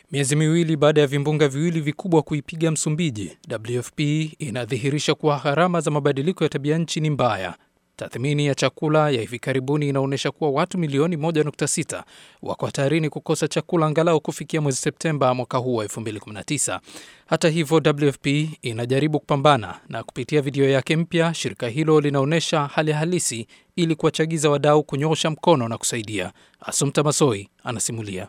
Miezi miwili baada ya vimbunga viwili vikubwa kuipiga Msumbiji, WFP inadhihirisha kuwa gharama za mabadiliko ya tabia nchi ni mbaya. Tathmini ya chakula ya hivi karibuni inaonyesha kuwa watu milioni 1.6 wako hatarini kukosa chakula angalau kufikia mwezi Septemba mwaka huu wa 2019. Hata hivyo, WFP inajaribu kupambana na kupitia video yake mpya, shirika hilo linaonyesha hali halisi ili kuwachagiza wadau kunyosha mkono na kusaidia. Asumta Masoi anasimulia.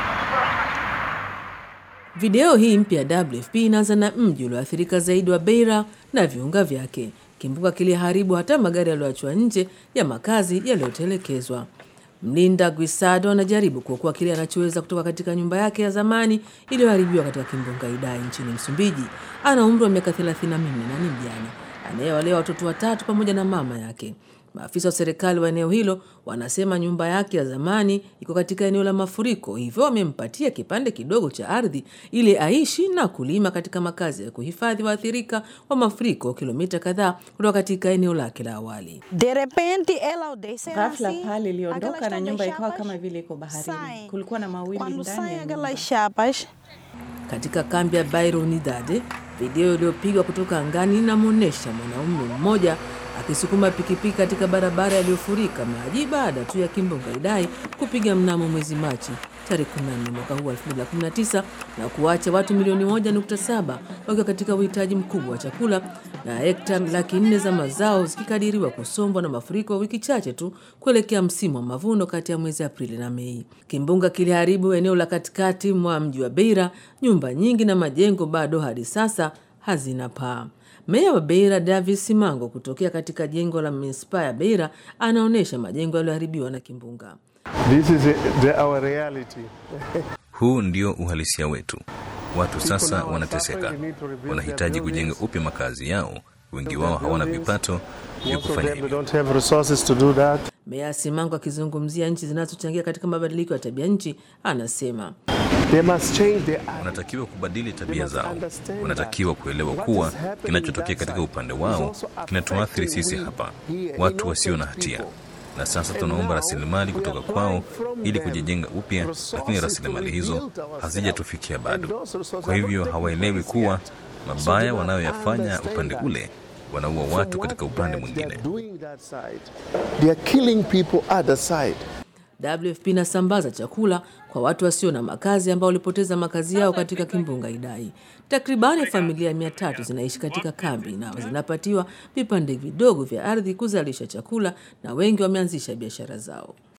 Video hii mpya ya WFP inaanza na mji ulioathirika zaidi wa Beira na viunga vyake. Kimbunga kiliharibu hata magari yaliyoachwa nje ya makazi yaliyotelekezwa. Mlinda Guisado anajaribu kuokoa kile anachoweza kutoka katika nyumba yake ya zamani iliyoharibiwa katika kimbunga Idai nchini Msumbiji. Ana umri wa miaka 34 na ni mjane anayewalea watoto watatu pamoja na mama yake. Maafisa wa serikali wa eneo hilo wanasema nyumba yake ya zamani iko katika eneo la mafuriko, hivyo wamempatia kipande kidogo cha ardhi ili aishi na kulima katika makazi ya kuhifadhi waathirika wa mafuriko, kilomita kadhaa kutoka katika eneo lake la awali. De repente ela odesse Ghafla assim, pale iliondoka aquelas na nyumba ikawa chapas kama vile iko baharini. saem. Kulikuwa na mawimbi Quando ndani saem ya nyumba. aquelas chapas, Katika kambi ya Bairro Unidade, video iliyopigwa kutoka angani inamwonyesha mwanaume mmoja akisukuma pikipiki katika barabara iliyofurika maji baada tu ya kimbunga Idai kupiga mnamo mwezi Machi tarehe 14 mwaka huu wa 2019 na kuacha watu milioni 1.7 wakiwa katika uhitaji mkubwa wa chakula na hekta laki nne za mazao zikikadiriwa kusombwa na mafuriko wiki chache tu kuelekea msimu wa mavuno kati ya mwezi Aprili na Mei. Kimbunga kiliharibu eneo la katikati mwa mji wa Beira. Nyumba nyingi na majengo bado hadi sasa hazina paa. Meya wa Beira Davis Simango kutokea katika jengo la manispaa ya Beira anaonyesha majengo yaliyoharibiwa na kimbunga. This is the, our reality. Huu ndio uhalisia wetu. Watu sasa wanateseka, wanahitaji kujenga upya makazi yao. Wengi wao hawana vipato vya Most of kufanya them hivyo. don't have resources to do that. Meya Simango akizungumzia nchi zinazochangia katika mabadiliko ya tabia nchi anasema They must change their Wanatakiwa kubadili tabia zao, wanatakiwa kuelewa kuwa kinachotokea katika upande wao kinatuathiri sisi hapa, watu wasio na hatia. Na sasa tunaomba rasilimali kutoka kwao ili kujijenga upya, lakini rasilimali hizo hazijatufikia bado. Kwa hivyo hawaelewi kuwa mabaya wanayoyafanya upande ule wanaua watu katika upande mwingine. doing that side. They are killing people other side. WFP inasambaza chakula kwa watu wasio na makazi ambao walipoteza makazi yao katika kimbunga Idai. Takribani familia mia tatu zinaishi katika kambi na zinapatiwa vipande vidogo vya ardhi kuzalisha chakula, na wengi wameanzisha biashara zao.